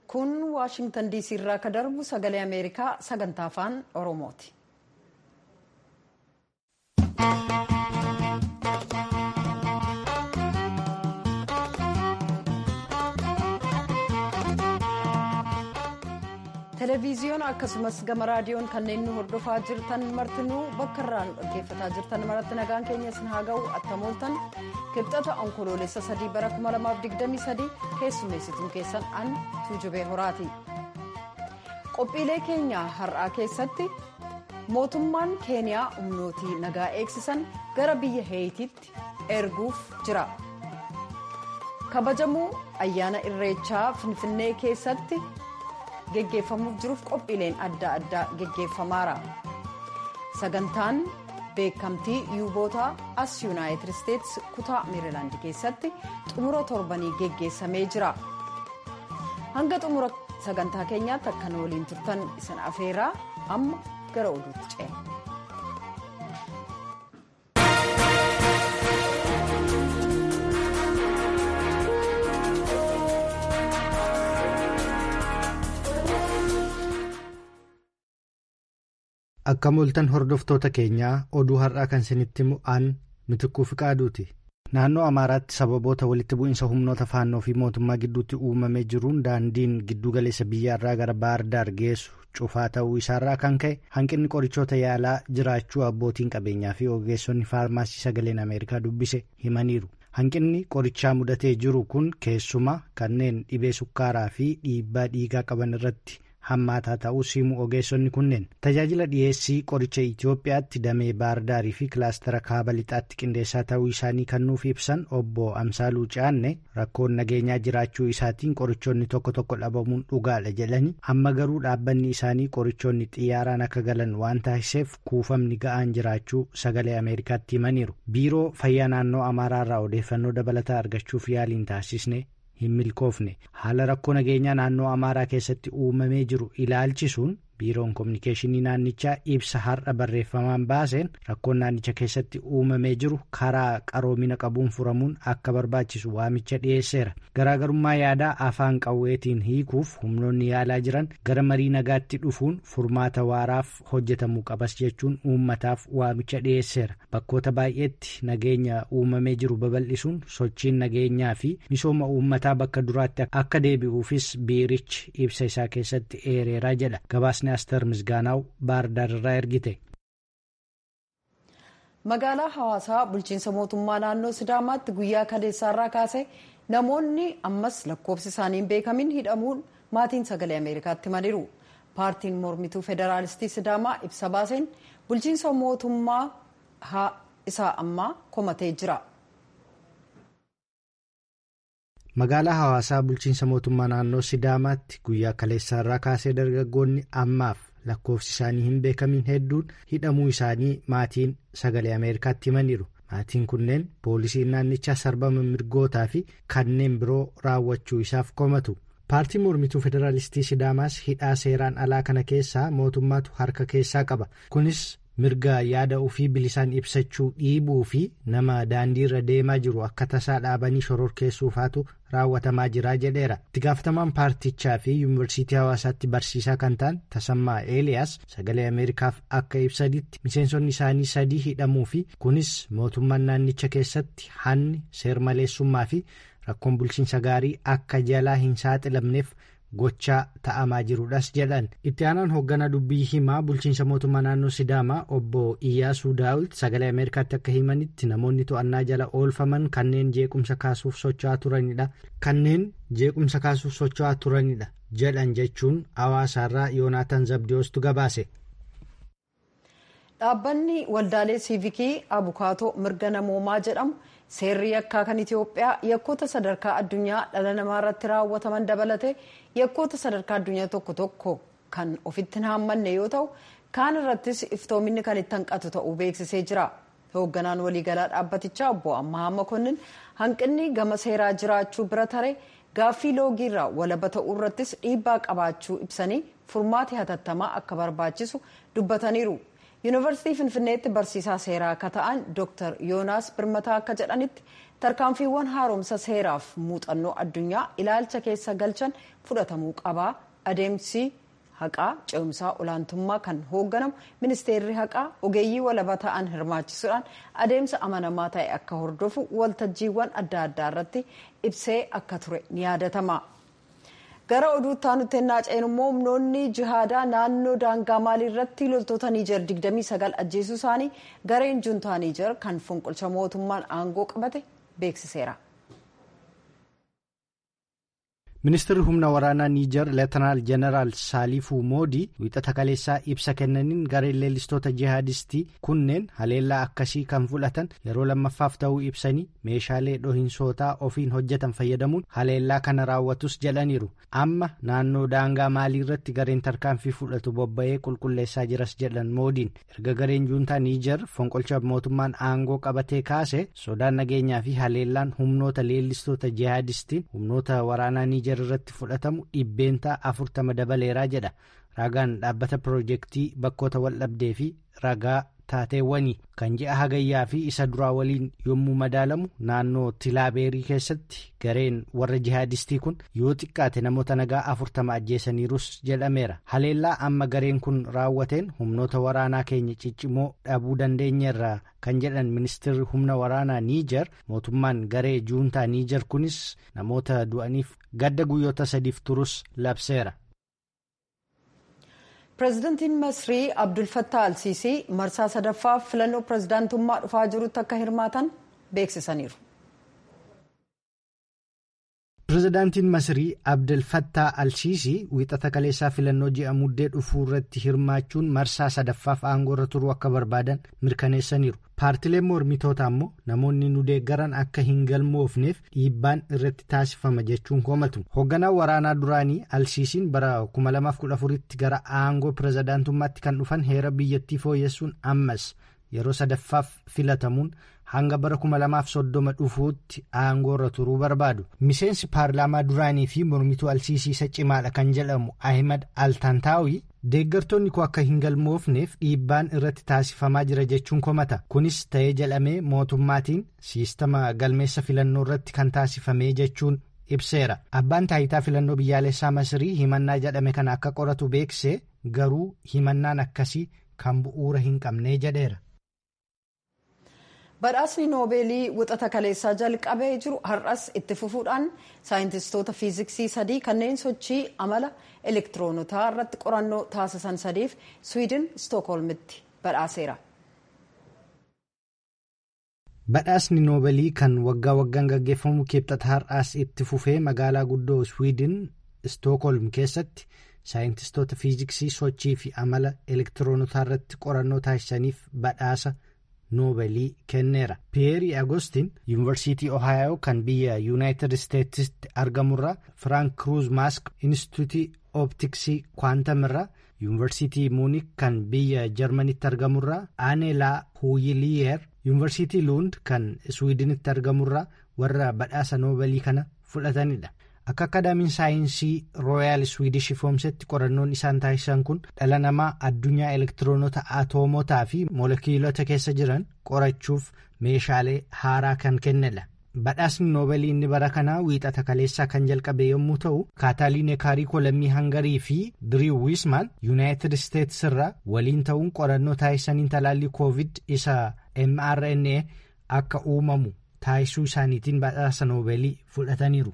kun waashingtan diisii irraa ka darbu sagalee ameerikaa sagantaa afaan oromooti. televiziyoon akkasumas gama raadiyoon kanneen nu hordofaa jirtan martinuu bakka irraa nu dhaggeeffataa jirtan maratti nagaan keenya isin haa ga'u attamooltan kibxata onkoloolessa sadii bara 2023 keessummeessituun keessan an tuujubee horaati qophiilee keenya har'aa keessatti mootummaan keeniyaa humnootii nagaa eegsisan gara biyya heeyitiitti erguuf jira kabajamuu ayyaana irreechaa finfinnee keessatti. geggeeffamuuf jiruuf qophiileen adda addaa geggeeffamaara sagantaan beekamtii yuubootaa as yuunaayitid isteetsi kutaa meerilaand keessatti xumura torbanii geggeessamee jira hanga xumura sagantaa keenyaatti akka nu waliin turtan isin afeeraa amma gara oduutti ce'e. akka mul'atan hordoftoota keenyaa oduu har'aa kan isinitti mu'aan mitikuu fi qaaduuti naannoo amaaraatti sababoota walitti bu'iinsa humnoota faannoo fi mootummaa gidduutti uumamee jiruun daandiin giddugaleessa biyyaarraa gara baardaar geessu cufaa ta'uu isaarraa kan ka'e hanqinni qorichoota yaalaa jiraachuu abbootiin qabeenyaa fi ogeessonni faarmaasii sagaleen ameerikaa dubbise himaniiru hanqinni qorichaa mudatee jiru kun keessumaa kanneen dhibee sukkaaraa fi dhiibbaa dhiigaa qaban irratti. hammaataa ta'uu simu ogeessonni kunneen tajaajila dhiyeessii qoricha Itoophiyaatti damee baardaarii fi kilaastara kaaba lixaatti qindeessaa ta'uu isaanii kan nuuf ibsan obbo Amsaaluu Caanne rakkoon nageenyaa jiraachuu isaatiin qorichoonni tokko tokko dhabamuun dhugaadha jedhanii amma garuu dhaabbanni isaanii qorichoonni xiyyaaraan akka galan waan taasiseef kuufamni ga'aan jiraachuu sagalee Ameerikaatti himaniiru biiroo fayyaa naannoo Amaaraarraa odeeffannoo dabalataa argachuuf yaaliin taasisne. hin milkoofne haala rakkoo nageenyaa naannoo amaaraa keessatti uumamee jiru ilaalchisuun biiroon koominikeeshinii naannichaa ibsa har'a barreeffamaan baaseen rakkoon naannicha keessatti uumamee jiru karaa qaroomina qabuun furamuun akka barbaachisu waamicha dhiyeesseera garaagarummaa yaadaa afaan qawweetiin hiikuuf humnoonni yaalaa jiran gara marii nagaatti dhufuun furmaata waaraaf hojjetamuu qabas jechuun uummataaf waamicha dhiyeesseera bakkoota baay'eetti nageenya uumamee jiru babal'isuun sochiin nageenyaa fi misooma uummataa bakka duraatti akka deebi'uufis biirichi ibsa isaa keessatti eereeraa jedha gabaasni aster misgaanaaw baardaar irraa ergite. magaalaa hawaasaa bulchiinsa mootummaa naannoo sidaamaatti guyyaa kaleessaarraa kaasee namoonni ammas lakkoofsi isaanii hin beekamin hidhamuun maatiin sagalee ameerikaatti himaniiru paartiin mormituu federaalistii sidaamaa ibsa baaseen bulchiinsa mootummaa isaa ammaa komatee jira. magaalaa hawaasaa bulchiinsa mootummaa naannoo sidaamaatti guyyaa kaleessaarraa kaasee dargaggoonni ammaaf lakkoofsi isaanii hin beekamin hedduun hidhamuu isaanii maatiin sagalee ameerikaatti himaniiru maatiin kunneen poolisiin naannichaa sarbama mirgootaa fi kanneen biroo raawwachuu isaaf komatu paartiin mormituu federaalistii sidaamaas hidhaa seeraan alaa kana keessaa mootummaatu harka keessaa qaba kunis. mirga yaada ofii bilisaan ibsachuu dhiibuu fi nama daandiirra deemaa jiru akka tasaa dhaabanii shororkeessuufaatu raawwatamaa jira jedheera itti gaafatamaan paartichaa fi yuunivarsiitii hawaasaatti barsiisaa kan ta'an tasammaa eeliyaas sagalee ameerikaaf akka ibsanitti miseensonni isaanii sadii hidhamuu fi kunis mootummaan naannicha keessatti hanni seermaleessummaa fi rakkoon bulchiinsa gaarii akka jalaa hin saaxilamneef. gochaa ta'amaa jiruudhas jedhan itti aanaan hoogganaa dubbii himaa bulchiinsa mootummaa naannoo sidaamaa obbo iyyaasuu daawit sagalee ameerikaatti akka himanitti namoonni to'annaa jala oolfaman kanneen jeequmsa kaasuuf socho'aa turanidha kanneen jeequmsa kaasuuf socho'aa turanidha jedhan jechuun hawaasaarraa yoonaataan zabdiyoostu gabaase. dhaabbanni waldaalee siivikii abukaatoo mirga namoomaa jedhamu. seerri yakkaa kan itiyoophiyaa yakkoota sadarkaa addunyaa dhala namaa irratti raawwataman dabalate yakkoota sadarkaa addunyaa tokko tokko kan ofitti hin haammanne yoo ta'u kaan irrattis iftoominni kan itti hanqatu ta'uu beeksisee jira hoogganaan waliigalaa dhaabbatichaa obbo ammahaa makonnin hanqinni gama seeraa jiraachuu bira taree gaaffii loogiirraa walaba ta'uu irrattis dhiibbaa qabaachuu ibsanii furmaati hatattamaa akka barbaachisu dubbataniiru yuunivarsiitii finfinneetti barsiisaa seeraa akka ta'an dooktar yoonaas birmataa akka jedhanitti tarkaanfiiwwan haaromsa seeraaf muuxannoo addunyaa ilaalcha keessa galchan fudhatamuu qabaa adeemsi haqaa ce'umsaa olaantummaa kan hoogganamu ministeerri haqaa ogeeyyii walaba ta'an hirmaachisuudhaan adeemsa amanamaa ta'e akka hordofu waltajjiiwwan adda addaa irratti ibsee akka ture ni yaadatama. gara oduutti aanutti ennaa ceenu immoo humnoonni jihaadaa naannoo daangaa maalii irratti loltoota niijer 29 ajjeesuu isaanii gareen juntaa niijer kan fonqolcha mootummaan aangoo qabate beeksiseera. ministeerri humna waraanaa niijer leetanaal jeneraal saaliifuu moodii wiixata kaleessaa ibsa kennaniin gareen leellistoota jihaadistii kunneen haleellaa akkasii kan fudhatan yeroo lammaffaaf ta'uu ibsanii meeshaalee dhohinsootaa ofiin hojjetan fayyadamuun haleellaa kana raawwatus jedhaniiru amma naannoo daangaa maalii irratti gareen tarkaanfii fudhatu bobba'ee qulqulleessaa jiras jedhan moodiin erga gareen juuntaa niijer fonqolcha mootummaan aangoo qabatee kaase sodaan nageenyaa fi haleellaan humnoota leellistoota jihaadistiin humnoota waraanaa niijer irratti fudhatamu dhibbeentaa afurtama dabaleeraa jedha ragaan dhaabbata piroojeektii bakkoota waldhabdee fi ragaa taateewwanii kan ji'a hagayyaa fi isa duraa waliin yommuu madaalamu naannoo tilaabeerii keessatti gareen warra jihaadistii kun yoo xiqqaate namoota nagaa afurtama ajjeesaniirus jedhameera haleellaa amma gareen kun raawwateen humnoota waraanaa keenya ciccimoo dhabuu dandeenyeerra kan jedhan ministeerri humna waraanaa niijer mootummaan garee juuntaa niijer kunis namoota du'aniif gadda guyyoota sadiif turus labseera. pireezidantiin masrii abdulfattaa alsiisii marsaa sadaffaaf filannoo pireezidaantummaa dhufaa jirutti akka hirmaatan beeksisaniiru. pireezidaantiin masrii abdulfattaa alsiisii wiixata kaleessaa filannoo ji'a muddee dhufuu irratti hirmaachuun marsaa sadaffaaf aangoo irra turuu akka barbaadan mirkaneessaniiru paartileen mormitootaa immoo namoonni nu deeggaran akka hin galmoofneef dhiibbaan irratti taasifama jechuun komatu hoogganaan waraanaa duraanii alsiisiin bara 2014tti gara aangoo pireezidaantummaatti kan dhufan heera biyyattii fooyyessuun ammas yeroo sadaffaaf filatamuun hanga bara 2030 dhufuutti aangoo irra turuu barbaadu miseensi paarlaamaa duraanii fi mormituu alsiisii cimaadha kan jedhamu ahimad altaantaawii deeggartoonni koo akka hin galmoofneef dhiibbaan irratti taasifamaa jira jechuun komata kunis ta'ee jedhamee mootummaatiin siistama galmeessa filannoo irratti kan taasifamee jechuun ibseera abbaan taayitaa filannoo biyyaalessaa masrii himannaa jedhame kana akka qoratu beeksise garuu himannaan akkasii kan bu'uura hin qabnee jedheera. badhaasni noobeelii wixata kaleessaa jalqabee jiru har'as itti fufuudhaan saayintistoota fiiziksii sadii kanneen sochii amala elektiroonotaa irratti qorannoo taasisan sadiif swiidin stookholmitti badhaaseera. badhaasni noobeelii kan waggaa waggaan gaggeeffamu kibxata har'aas itti fufee magaalaa guddoo swiidin stookholm keessatti saayintistoota fiiziksii sochii fi amala elektiroonotaa irratti qorannoo taasisaniif badhaasa. noobeelii kenneera piyeerii agostiin yuunivarsiitii ohaayoo kan biyya yuunaayitid isteetsitti argamurraa firaank kruuz maask instituutii ooptiksii kwaantamirraa yuunivarsiitii muunik kan biyya jarmanitti argamurraa aanelaa huuyiliyeer yuunivarsiitii luund kan iswiidinitti argamurraa warra badhaasa noobeelii kana fudhatanidha. akka akaadaamiin saayinsii rooyaal swiidish ifoomsetti qorannoon isaan taasisan kun dhala namaa addunyaa elektiroonota atoomotaa fi molekiilota keessa jiran qorachuuf meeshaalee haaraa kan kennedha badhaasni noobeelii inni bara kanaa wiixata kaleessaa kan jalqabe yommuu ta'u kaataaliin kaariikoo lammii hangarii fi diriiw wiismaan yuunaayitid isteetsi irraa waliin ta'uun qorannoo taasisaniin talaallii koovid isa mrna akka uumamu taasisuu isaaniitiin badhaasa noobeelii fudhataniiru.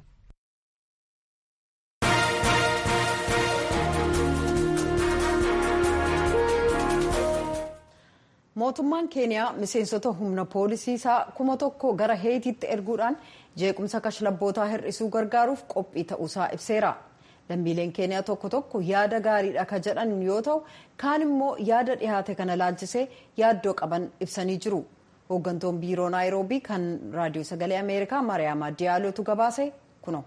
mootummaan keeniyaa miseensota humna poolisii isaa kuma tokko gara heetiitti erguudhaan jeequmsa kashlabbootaa hir'isuu gargaaruuf qophii ta'uusaa ibseera lammiileen keeniyaa tokko tokko yaada gaariidha ka jedhan yoo ta'u kaan immoo yaada dhihaate kana laalchisee yaaddoo qaban ibsanii jiru hooggantoon biiroo naayiroobii kan raadiyoo sagalee ameerikaa mariyaama diyaalootu gabaase kuno.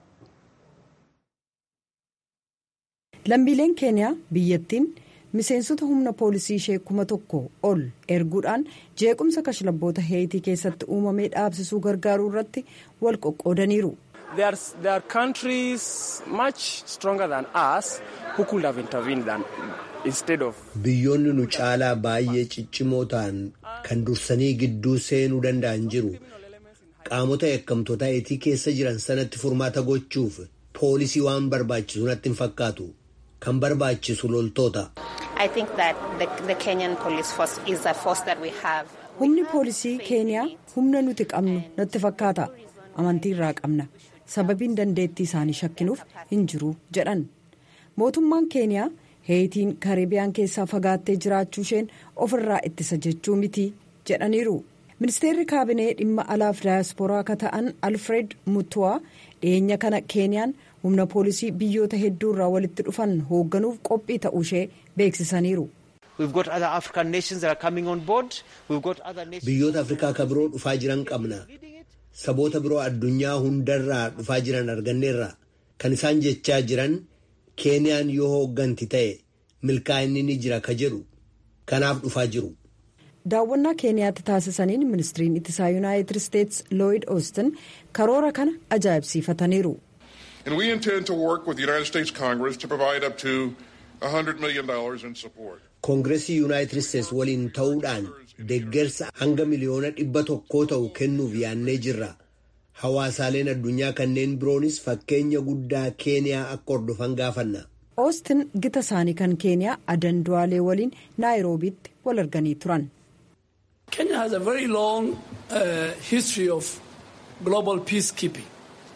lammiileen keeniyaa biyyattiin. miseensota humna poolisii ishee kuma tokko ol erguudhaan jeequmsa kashlabboota heetii keessatti uumamee dhaabsisuu gargaaruu irratti wal qoqqoodaniiru. Biyyoonni nu caalaa baay'ee ciccimoo ta'an kan dursanii gidduu seenuu danda'an jiru. Qaamota yakkamtootaa eetii keessa jiran sanatti furmaata gochuuf poolisii waan barbaachisu natti hin fakkaatu. Kan barbaachisu loltoota. Humni poolisii keeniyaa humna nuti qabnu natti fakkaata. Amantii irraa qabna. Sababiin dandeettii isaanii shakkinuuf hin jiru jedhan. Mootummaan keeniyaa heetiin kareebiyaan keessaa fagaattee jiraachuu isheen ofirraa ittisa jechuu miti jedhaniiru. Ministeerri kaabinee dhimma alaaf daayispooraa akka ta'an Alfred Mutuwaa dhiyeenya kana keeniyaan humna poolisii biyyoota hedduu irraa walitti dhufan hoogganuuf qophii ta'uu ishee beeksisaniiru. Biyyoota Afrikaa kan biroo dhufaa jiran qabna. Saboota biroo addunyaa hundarraa dhufaa jiran arganneerra. Kan isaan jechaa jiran keeniyaan yoo hoogganti ta'e milkaa'inni ni jira ka jedhu. Kanaaf dhufaa jiru. daawwannaa keeniyaatti taasisaniin ministiriin ittisaa yuunaayitid isteetsi looyid oostin karoora kana ajaa'ibsiifataniiru. koongireesii yuunaayitid isteetsi waliin ta'uudhaan deeggarsa hanga miliyoona dhibba tokkoo ta'u kennuuf yaannee jirra. hawaasaaleen addunyaa kanneen biroonis fakkeenya guddaa keeniyaa akka hordofan gaafanna. oostin gita isaanii kan keeniyaa adan du'aalee waliin naayiroobiitti wal arganii turan. Kenya has a very long uh, history of global peacekeeping.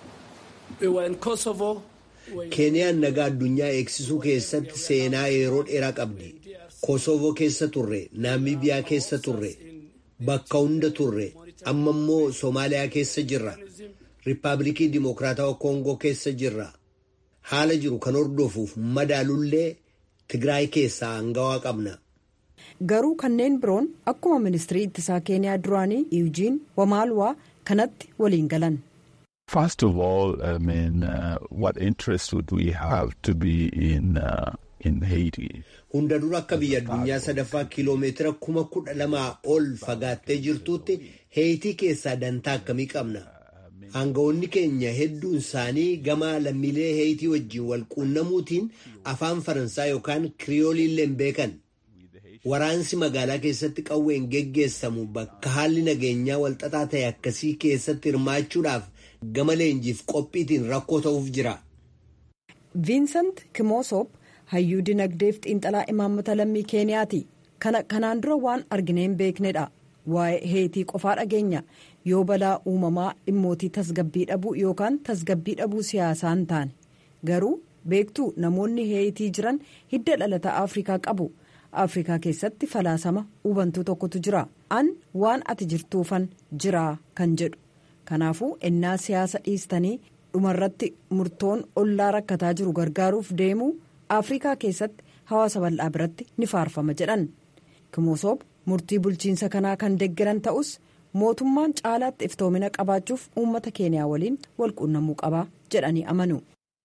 We were in Kosovo. Keeniyaan nagaa addunyaa eegsisuu keessatti seenaa yeroo dheeraa qabdi. Kosovo keessa turre, Naamibiyaa keessa turre, bakka hunda turre, amma immoo Somaaliyaa keessa jirra. Riippaabilikii Dimokiraatawaa Koongoo keessa jirra. Haala jiru kan hordofuuf madaalullee Tigraay keessaa hangawaa qabna. garuu kanneen biroon akkuma ministirii ittisaa keeniyaa duraanii iwjiin wamaalwaa kanatti waliin galan. First of all, I mean, uh, what interest would we have to be in, uh, in Haiti? Hunda dura akka biyya addunyaa sadaffaa kiiloomeetira kuma kudha lamaa ol fagaattee jirtuutti Heeyitii keessaa dantaa akkamii qabna? Aangawoonni keenya hedduun isaanii gama lammiilee Heeyitii wajjin wal quunnamuutiin afaan Faransaa yookaan Kiriyoolii illee hin beekan. Waraansi magaalaa keessatti qawween geggeessamu bakka haalli nageenyaa walxaxaa ta'e akkasii keessatti hirmaachuudhaaf gama leenjiif qophiitiin rakkoo ta'uuf jira. Viinsant Kimoosop hayyuu dinagdeef xiinxalaa imaammata lammii keeniyaati. Kana kanaan dura waan arginee hin beeknedha. Waa'ee heetii qofaa dhageenya yoo balaa uumamaa dhimmootii tasgabbii dhabuu yookaan tasgabbii dhabuu siyaasaa hin taane garuu beektuu namoonni heetii jiran hidda dhalataa Afrikaa qabu. afrikaa keessatti falaasama hubantuu tokkotu jira an waan ati jirtuufan jiraa kan jedhu kanaafuu ennaa siyaasa dhiistanii dhumarratti murtoon ollaa rakkataa jiru gargaaruuf deemuu afrikaa keessatti hawaasa bal'aa biratti ni faarfama jedhan kimosoob murtii bulchiinsa kanaa kan deggeran ta'us mootummaan caalaatti iftoomina qabaachuuf uummata keeniyaa waliin walquunnamuu qabaa jedhanii amanu.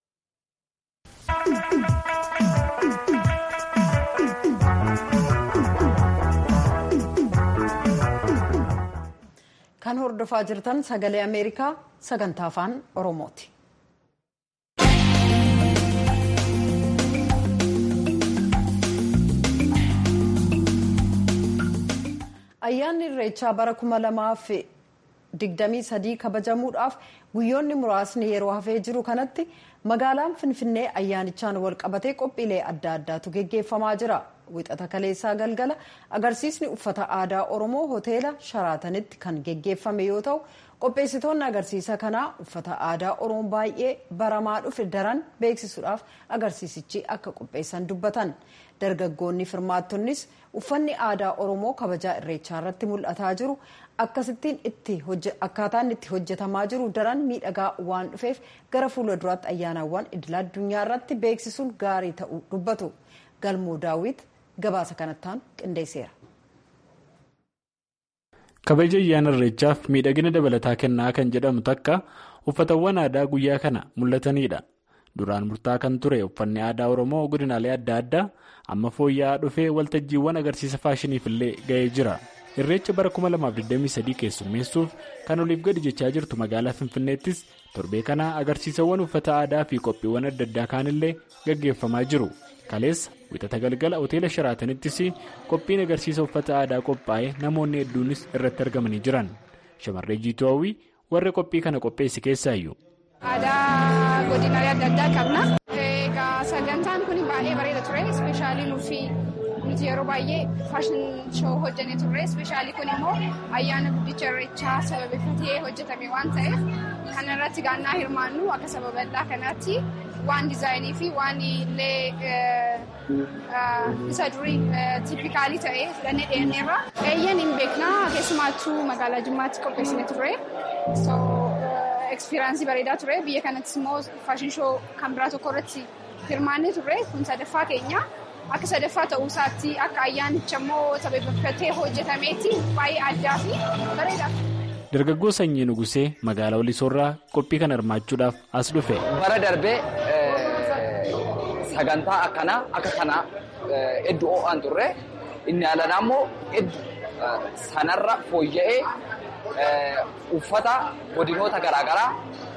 kan hordofaa jirtan sagalee ameerikaa sagantaa afaan oromooti. ayyaanni irreechaa bara kuma lamaaf digdamii sadii kabajamuudhaaf guyyoonni muraasni yeroo hafee jiru kanatti magaalaan finfinnee ayyaanichaan wal qabatee qophiilee adda addaatu geggeeffamaa jira. wixata kaleessaa galgala agarsiisni uffata aadaa oromoo hoteela sharaatanitti kan geggeeffame yoo ta'u qopheessitoonni agarsiisa kanaa uffata aadaa oromoo baay'ee baramaa dhufe daran beeksisuudhaaf agarsiisichi akka qopheessan dubbatan dargaggoonni firmaattonnis uffanni aadaa oromoo kabajaa irreechaa irratti mul'ataa jiru akkasittiin itti akkaataan itti hojjetamaa jiru daran miidhagaa waan dhufeef gara fuula duraatti ayyaanawwan idil addunyaa irratti beeksisuun gaarii ta'uu dubbatu galmoo daawwit gabaasa kanattaan qindeesseera. kabaja ayyaana irreechaaf miidhagina dabalataa kennaa kan jedhamu takka uffatawwan aadaa guyyaa kana mul'atanidha duraan murtaa kan ture uffanni aadaa oromoo godinaalee adda addaa amma fooyya'aa dhufee waltajjiiwwan agarsiisa faashiniif illee ga'ee jira irreecha bara 2023 keessummeessuuf kan oliif gadi jechaa jirtu magaalaa finfinneettis torbee kana agarsiisawwan uffata aadaa fi qophiiwwan adda addaa kaanillee gaggeeffamaa jiru kaleessa wixata galgala hoteela shiraatanittis qophiin agarsiisa uffata aadaa qophaa'ee namoonni hedduunis irratti argamanii jiran shamarree jiituu hawwii warra qophii kana qopheesse keessaayyuu. aadaa godinaalee adda addaa qabna. egaa sagantaan kun baay'ee bareeda ture ispeeshaalii nuufi nuti yeroo baay'ee faashin shoo hojjannee turre ispeeshaalii kun immoo ayyaana guddicha irreechaa sababeeffatee hojjetame waan ta'eef kana irratti gaannaa hirmaannu akka saba bal'aa kanaatti waan diizaayinii fi waan illee isa durii tiipikaalii ta'e fudhannee dhiyeenyeerra. Eeyyan hin beeknaa keessumaattuu magaalaa Jimmaatti qopheessine turre. Ekspiraansii bareedaa ture biyya kanattis immoo faashin shoo kan biraa tokko irratti hirmaannee turre kun sadaffaa keenya akka sadaffaa ta'uu isaatti akka ayyaanicha immoo sababeeffatee hojjetameetti baay'ee addaa fi bareedaa. Dargaggoo Sanyii Nugusee magaalaa Walisoorraa qophii kana hirmaachuudhaaf as dhufe. Bara darbee sagantaa akkanaa akka kanaa hedduu ho'aan turre inni alanaa immoo hedduu sanarra fooyya'ee uffata godinoota garaagaraa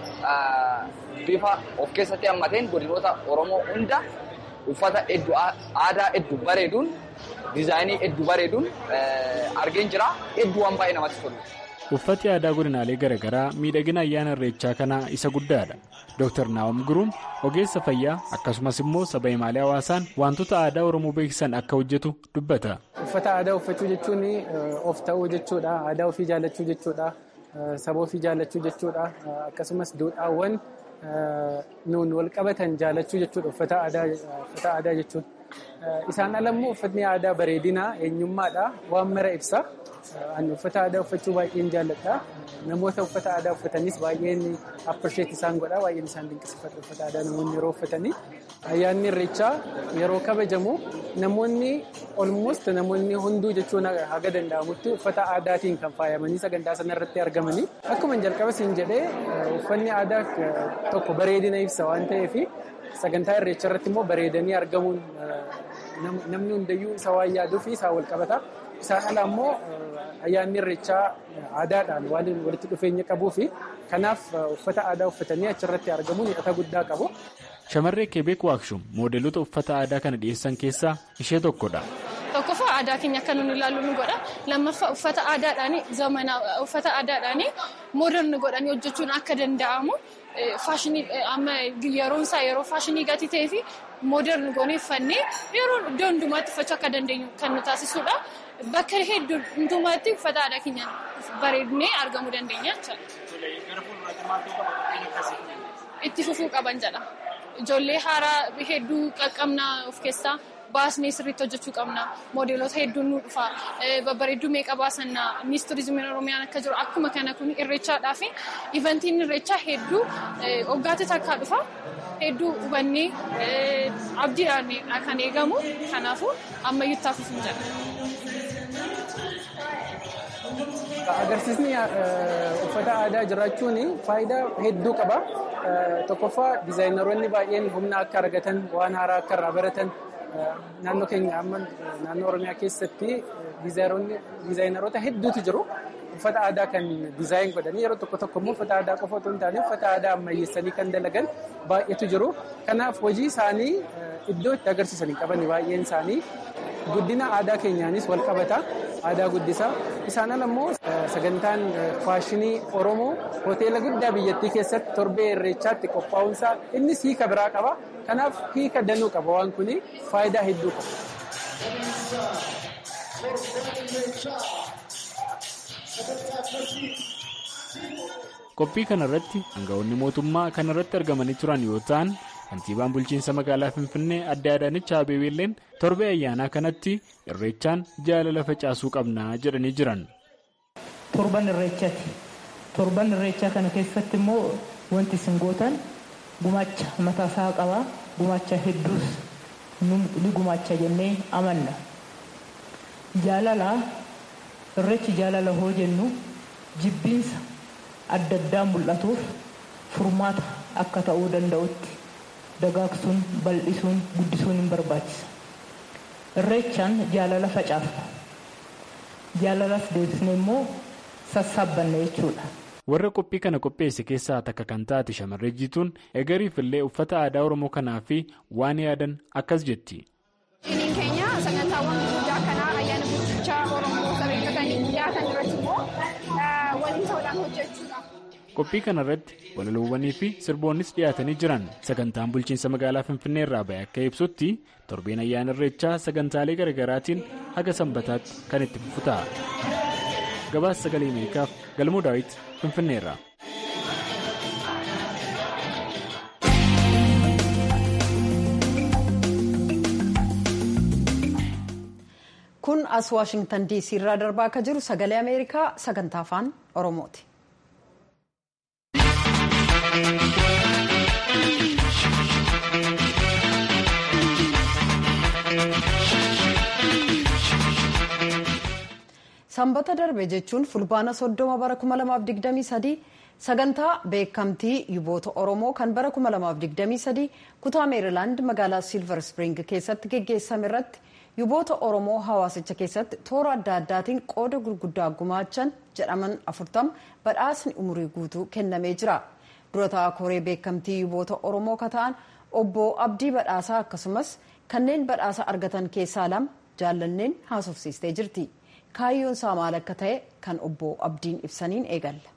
bifa of keessatti hammateen godinoota Oromoo hunda uffata hedduu aadaa hedduu bareeduun diizaayinii hedduu bareeduun argeen jira hedduu waan baay'ee namatti tolu. Uffati aadaa godinaalee garaagaraa miidhagina ayyaana irreechaa kanaa isa guddaadha. Dr. Naawam Guruun ogeessa fayyaa akkasumas immoo saba himaalee hawaasaan wantoota aadaa Oromoo beeksisan akka hojjetu dubbata. Uffata aadaa uffachuu jechuun of ta'uu jechuudha. Aadaa ofii jaallachuu jechuudha. Saba ofii jaallachuu jechuudha. Akkasumas duudhaawwan nuun wal qabatan jaallachuu jechuudha uffata aadaa jechuun. Isaan ala immoo uffatni aadaa bareedinaa eenyummaadha. Waan mara ibsa. Ani uffata aadaa uffachuu baay'een jaalladha. Namoota uffata aadaa uffatanis baay'een appirsheet isaan godha. Baay'een isaan dinqisiifatu uffata aadaa namoonni yeroo uffatanii. Ayyaanni irreechaa yeroo kabajamu namoonni olmost namoonni hunduu jechuun haga danda'amutti uffata aadaatiin kan faayamanii sagantaa sana irratti argamanii. Akkuma jalqaba siin jedhee uffanni aadaa tokko bareedina ibsa waan ta'eef sagantaa irreecha irratti immoo bareedanii argamuun namni hundayyuu isa waan yaaduu fi isaa wal qabata. Isaan ala immoo ayyaanni irreechaa aadaadhaan waan walitti dhufeenya qabuu fi kanaaf uffata aadaa uffatanii achirratti argamuun hidhata guddaa qabu. Shamarree Kebeek Waakshum moodeelota uffata aadaa kana dhiyeessan keessaa ishee tokkodha. Tokkoffaa aadaa keenya akka nuti ilaallu nu godha. Lammaffaa uffata aadaadhaan zamanaa uffata aadaadhaan mooderni godhanii hojjechuun akka danda'amu faashinii amma yeroon isaa yeroo faashinii gatii ta'ee fi mooderni goonee uffannee yeroo iddoo hundumaatti uffachuu akka dandeenyu kan nu taasisudha. Bakka hedduu hundumaatti uffata aadaa keenya bareednee argamuu dandeenya jechuudha. Itti fufuu qaban jedha. Ijoollee haaraa hedduu qaqqabna of keessaa baasnee sirriitti hojjechuu qabna. Moodeelota hedduun nu dhufa. Babbareedduu meeqa baasanna. Innis turizimiin Oromiyaan akka jiru akkuma kana kun irreechaadhaa fi ivantiin irreechaa hedduu waggaatti takkaa dhufa. Hedduu hubannee abdiidhaan kan eegamu. Kanaafuu ammayyuu itti fufuun jedha. Agarsiisni uffata aadaa jiraachuun faayidaa hedduu qaba. Tokkoffaa diizaayinaroonni baay'een humna akka argatan waan haaraa akka irraa baratan naannoo keenya amma naannoo Oromiyaa keessatti diizaayinaroota hedduutu jiru. Uffata aadaa kan diizaayin godhanii yeroo tokko tokko immoo uffata aadaa qofa otoo hin taane uffata aadaa ammayyeessanii kan dalagan baay'eetu jiru. Kanaaf hojii isaanii iddoo itti agarsiisanii qaban baay'een isaanii guddina aadaa keenyaanis wal qabata. Aadaa guddisaa. Isaan ala immoo sagantaan faashinii Oromoo hoteela guddaa biyyattii keessatti torbee irreechaatti qophaa'uunsaa innis hiika biraa qaba. Kanaaf hiika danuu qaba waan kuni faayidaa hedduu qaba. Qophii kanarratti aangawoonni mootummaa kanarratti argamanii turan yoo ta'an kantiibaan bulchiinsa magaalaa Finfinnee adde Adaanech Abeebeelleen torbee ayyaanaa kanatti irreechaan jaalala facaasuu qabnaa jedhanii jiran. Torban irreechaati. Torban irreechaa kana keessatti immoo wanti isin gootan gumaacha mataasaa qabaa. Gumaacha hedduus ni gumaacha jennee amanna. Jaalala irreechi jaalala hoo jennu jibbiinsa adda addaa mul'atuuf furmaata akka ta'uu danda'utti dagaagsuun bal'isuun guddisuun hin barbaachisa. Irreechaan jaalala facaasa. jaalalas deebisne immoo sassaabbanne jechuudha. warra qophii kana qopheesse keessaa takka kan taate shamarree jiituun egeriif illee uffata aadaa oromoo kanaa fi waan yaadan akkas jetti. Diiniin keenya sagantaawwan gurguddaa kanaa ayyaana bulchaa oromoo sababeeffatanii dhiyaatan irratti immoo waliin ta'uudhaan hojjechuudha. qophii kana irratti walaloowwanii fi sirboonnis dhiyaatanii jiran sagantaan bulchiinsa magaalaa finfinnee irraa ba'e akka ibsutti torbeen ayyaana irreechaa sagantaalee garaagaraatiin haga sanbataatti kan itti fufu ta'a. gabaasa sagalee ameerikaaf galmoo daawit finfinneerra. kun as waashingtan diisii irraa darbaa akka jiru sagalee ameerikaa sagantaa afaan oromooti. sanbata darbe jechuun fulbaana soddoma bara 2023 sagantaa beekamtii yuboota oromoo kan bara 2023 kutaa meerilaand magaalaa silver spring keessatti geggeessame irratti yuboota oromoo hawaasicha keessatti toora adda addaatiin qooda gurguddaa gumaachan jedhaman 40 badhaasni umurii guutuu kennamee jira dura ta'aa koree beekamtii yuboota oromoo kata'an obbo abdii badhaasaa akkasumas kanneen badhaasa argatan keessaa lama jaallanneen haasofsiistee jirti. kaayyoon isaa maal akka ta'e kan obbo Abdiin ibsaniin eegalla.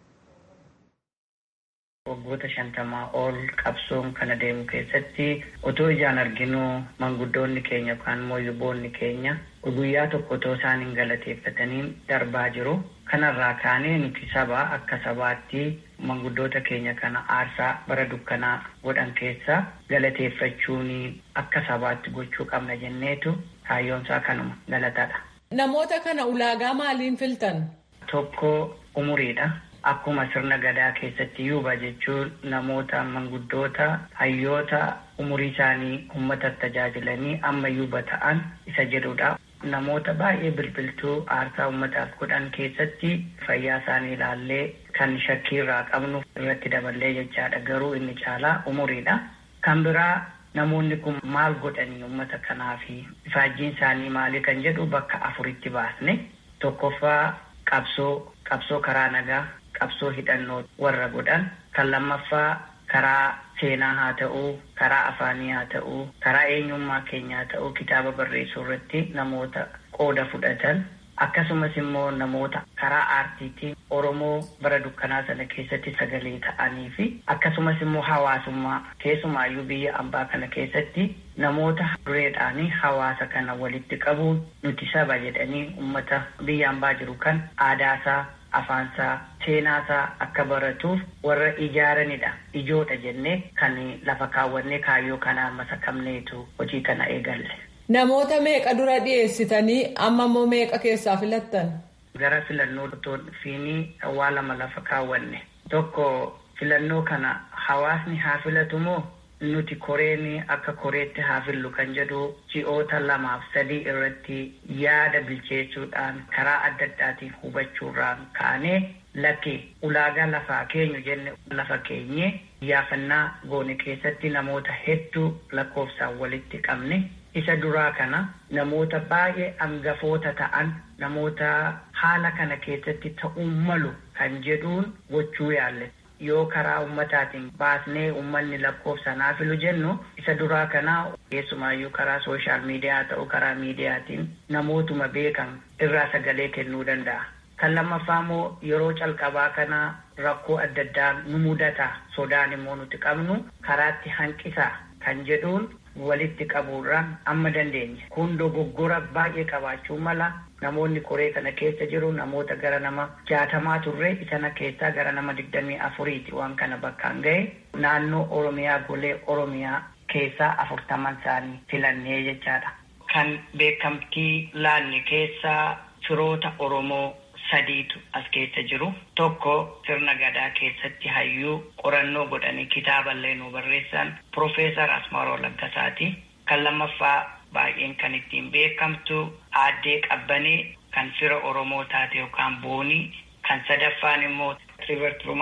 waggoota shantamaa ol qabsoon kana deemu keessatti otoo ijaan arginu manguddoonni keenya yookaan immoo yuboonni keenya guyyaa tokko otoo isaan hin galateeffataniin darbaa jiru. Kanarraa kaanee nuti saba akka sabaatti manguddoota keenya kana aarsaa bara dukkanaa godhan keessa galateeffachuun akka sabaatti gochuu qabna jenneetu kaayyoon isaa kanuma galatadha. Namoota kana ulaagaa maaliin filtan? Tokko umuriidha. Akkuma sirna gadaa keessatti yuuba jechuun namoota manguddoota hayyoota umurii isaanii uummata tajaajilanii amma yuuba ta'an isa jedhudha. Namoota baay'ee bilbiltuu aarsaa uummataaf godhan keessatti fayyaa isaanii ilaallee kan shakkii irraa qabnu irratti daballee jechaadha. Garuu inni caalaa umuriidha. Kan biraa namoonni kun maal godhanii uummata kanaafi ifaajjiin isaanii maali kan jedhu bakka afuritti baasne tokkoffaa qabsoo qabsoo karaa nagaa qabsoo hidhannoo warra godhan kan lammaffaa karaa seenaa haa ta'uu karaa afaanii haa ta'uu karaa eenyummaa keenyaa haa ta'uu kitaaba barreessuu irratti namoota qooda fudhatan akkasumas immoo namoota karaa aartiitiin oromoo bara dukkanaa sana keessatti sagalee ta'anii fi akkasumas immoo hawaasummaa keessumaayyuu biyya ambaa kana keessatti namoota dureedhaanii hawaasa kana walitti qabuun nuti saba jedhanii ummata biyya ambaa jiru kan aadaasaa afaansaa seenaasaa akka baratuuf warra ijaaranidha ijoodha jennee kan lafa kaawwannee kaayyoo kanaan masakamneetu hojii kana eegalle. Namoota meeqa dura dhiyeessitanii amma immoo meeqa keessaa filattan? Gara filannoo fiinii waa lama lafa kaawwanne. Tokko filannoo kana hawaasni haa filatu moo nuti koreen akka koreetti haa fillu kan jedhu ji'oota lamaaf sadii irratti yaada bilcheessuudhaan karaa adda addaatiin hubachuurraan kaanee lakki ulaagaa lafaa keenyu jenne lafa keenye iyyaafannaa goone keessatti namoota hedduu lakkoofsaan walitti qabne. isa duraa kana namoota baay'ee angafoota ta'an namoota haala kana keessatti ta'uu malu kan jedhuun gochuu yaalle yoo karaa ummataatiin baasnee ummanni lakkoofsaan haa filu jennu isa duraa kana keessumaayyuu karaa sooshaal miidiyaa ta'u karaa miidiyaatiin namootuma beekan irraa sagalee kennuu danda'a. Kan lammaffaa immoo yeroo calqabaa kana rakkoo adda addaa nu mudata sodaan immoo nuti qabnu karaatti hanqisaa kan jedhuun walitti qabuurraan amma dandeenye kun dogoggora baay'ee qabaachuu mala namoonni koree kana keessa jiru namoota gara nama jaatamaa turre isana keessaa gara nama digdamii afuriiti waan kana bakkaan ga'e naannoo oromiyaa golee oromiyaa keessaa afurtaman isaanii filannee jechaadha. Kan beekamtii laalle keessaa firoota oromoo sadiitu as keessa jiru tokko sirna gadaa keessatti hayyuu qorannoo godhanii kitaaballee nu barreessan Profeesar Asmaaroo Laggasaati. Kan lammaffaa baay'een kan ittiin beekamtu aaddee qabbanee kan fira Oromoo taate yookaan boonii kan sadaffaan immoo Trivert Rumaanii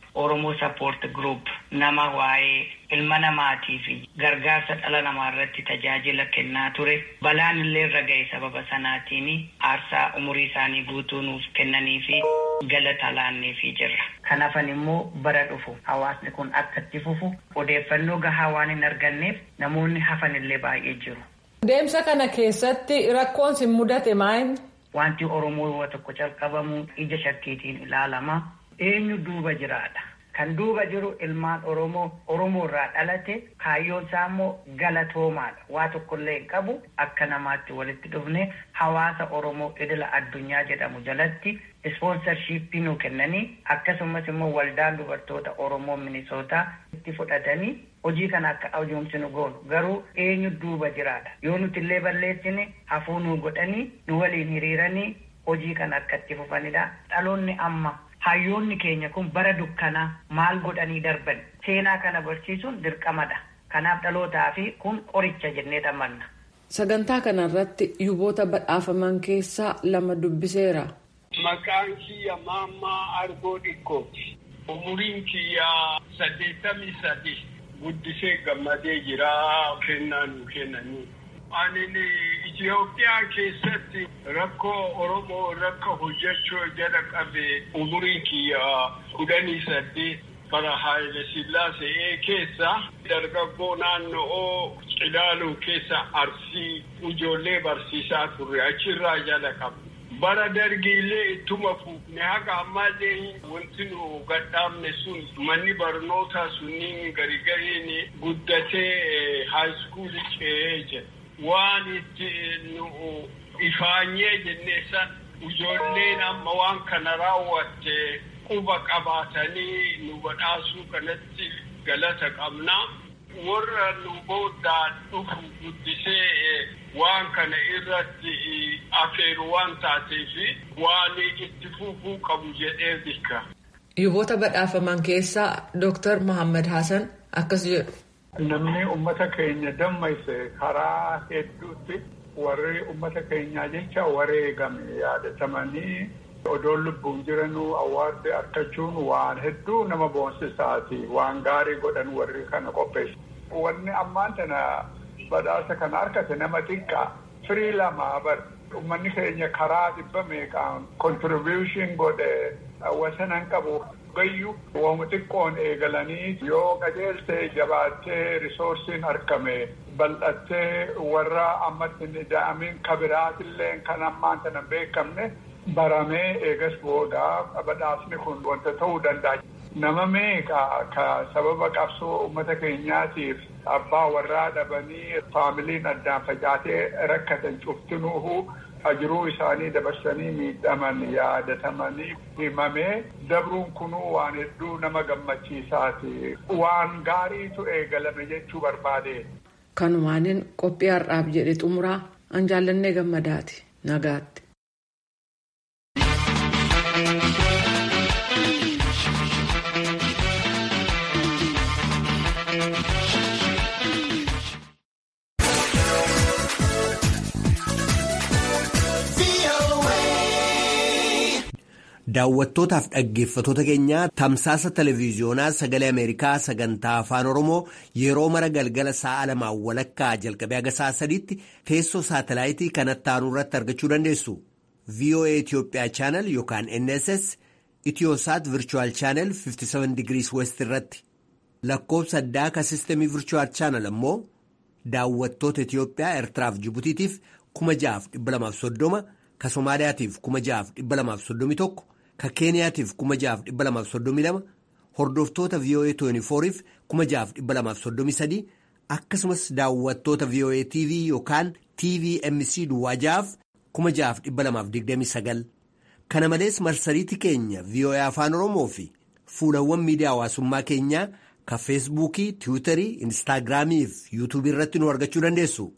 Oromoo Support Group nama waa'ee ilma namaatii fi gargaarsa dhala namaa irratti tajaajila kennaa ture. Balaan illee irra ga'e sababa sanaatiin aarsaa umurii isaanii guutuu nuuf kennanii fi galata laanneefii jirra. Kanaafan immoo bara dhufu hawaasni kun akka itti fufu odeeffannoo gahaa waan hin arganneef namoonni hafan illee baay'ee jiru. Deemsa kana keessatti rakkoon sin mudate maal? Wanti Oromoo yoo tokko calqabamu ija shakkiitiin ilaalama. Eenyu duuba jiraadha. Kan duuba jiru ilmaan Oromoo Oromoo irraa dhalate kaayyoon isaa immoo galatoomaadha. Waa tokkollee hin qabu akka namaatti walitti dhufne hawaasa Oromoo idila addunyaa jedhamu jalatti ispoonsarshiippii nu kennanii akkasumas immoo waldaan dubartoota Oromoo Minisootaa itti fudhatanii hojii kana akka ajoomsinu goonu garuu eenyu duuba jiraadha. Yoo nuti illee balleessine hafuu nu godhanii nu waliin hiriiranii hojii kana akka itti fufanidha. Dhaloonni amma hayyoonni keenya kun bara dukkanaa maal godhanii darban seenaa kana barsiisuun dirqamadha. Kanaaf dhalootaa fi kun qoricha jennee amanna. Sagantaa kanarratti yuboota badhaafaman keessaa lama dubbiseera. Maqaan kiyya Maammaa Argoo Dhikkooti. Umuriin kiyya saddeettamii sadi guddisee gammadee jira kennaa nu kennanii. Ani Itoophiyaa keessatti rakkoo Oromoo rakka hojjechuu jala qabe umuriin kiyya kudhanii saddeet bara Haayile Sillaasee keessa dargaggoo naannoo Cilaaluu keessa arsii ijoollee barsiisaa turre achirraa jala qabe. bara dargiilee ittuma fuufne haga ammallee wanti nu gadhaabne sun manni barnootaa sunniin garigariin guddatee haayiskuulii ce'ee jira. Waan itti nu ifaanyee jennee san ijoolleen amma waan kana raawwatte quba qabaatanii nu badhaasuu kanatti galata qabna. Warra nu booddaan dhufu guddisee waan kana irratti afeeru waan taateef waan itti fufuu qabu jedhee bika. Yuboota badhaafaman keessaa Dooktar Mohaammed Hassan akkas jedhu. Namni uummata keenya dammayse karaa hedduutti warri uummata keenyaa jecha wareegame yaadatamanii odoon lubbuun jiranuu awwaarde argachuun waan hedduu nama boonsisaati waan gaarii godhan warri kana qopheessu. Wanni ammaan tana badhaasa kana argate nama xiqqaa firii lama bar uummanni keenya karaa dhibba meeqaan kontribuushin godhe wasanan qabu gayyu waama xiqqoon eegalanii yoo qajeeltee jabaattee risoorsiin argame bal'attee warra ammatti hin ida'amin kabiraatillee kan ammaan tana beekamne baramee eegas booda badhaasni kun wanta ta'uu danda'a. Nama meeqa ka sababa qabsoo uummata keenyaatiif abbaa warraa dhabanii faamiliin addaan facaatee rakkatan cuftinuuhu ajiruu isaanii dabarsanii miidhaman yaadatamanii himamee dabruun kunuu waan hedduu nama gammachiisaati. Waan gaariitu eegalame jechuu barbaade. Kanumaaniin qophii har'aaf jedhe xumuraa an jaallannee gammadaati nagaatti. Daawwattootaaf dhaggeeffatoota keenyaa tamsaasa televiiziyoonaa sagalee Ameerikaa sagantaa afaan Oromoo yeroo mara galgala sa'a lamaan walakkaa jalqabee haga sa'a sadiitti teessoo saatalaayitii kanatti aanu irratti argachuu dandeessu. VOA Itoophiyaa chaanal yookaan NSS Itiyoosaat Virchuwal chaanal 57 digirii West irratti lakkoofsa addaa ka sistemii Virchuwal chaanal ammoo daawwattoota Itiyoophiyaa Eertiraaf Jibutiitiif 6,230 ka Somaaliyaatiif 6,231 ka keeniyaatiif 6,232 hordoftoota VOA 24f 6,233 akkasumas daawwattoota VOA TV yookaan TVMC duwwaajaaf 6,229 kana malees marsariitii keenya VOA afaan oromoo fi fuulawwan miidiyaa hawaasummaa keenyaa ka feesbuukii tiwiitarii instaagiraamii fi yuutuubii irratti nu argachuu dandeessu.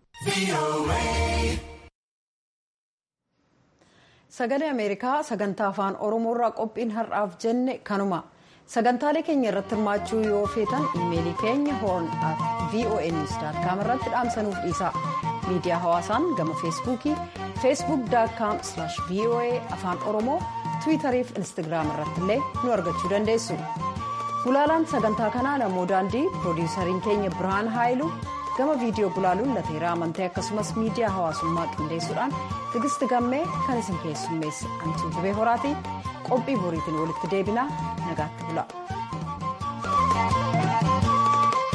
sagalee ameerikaa sagantaa afaan oromoo irraa qophiin har'aaf jenne kanuma sagantaalee keenya irratti hirmaachuu yoo feetan iimeelii keenya hoorn at voa news com irratti dhaamsanuuf dhiisa miidiyaa hawaasaan gama feesbuukii feesbuuk daakkaam voa afaan oromoo tiwiitarii fi instaagiraam irratti illee nu argachuu dandeessu. Gulaalaan sagantaa kanaa namoo daandii piroodiisariin keenya Birhaan Haayilu gama viidiyoo gulaaluun lateeraa amantee akkasumas miidiyaa hawaasummaa qindeessuudhaan tigisti gammee kan isin keessummeesse antuu jibee horaatii qophii boriitiin walitti deebinaa nagaatti bula.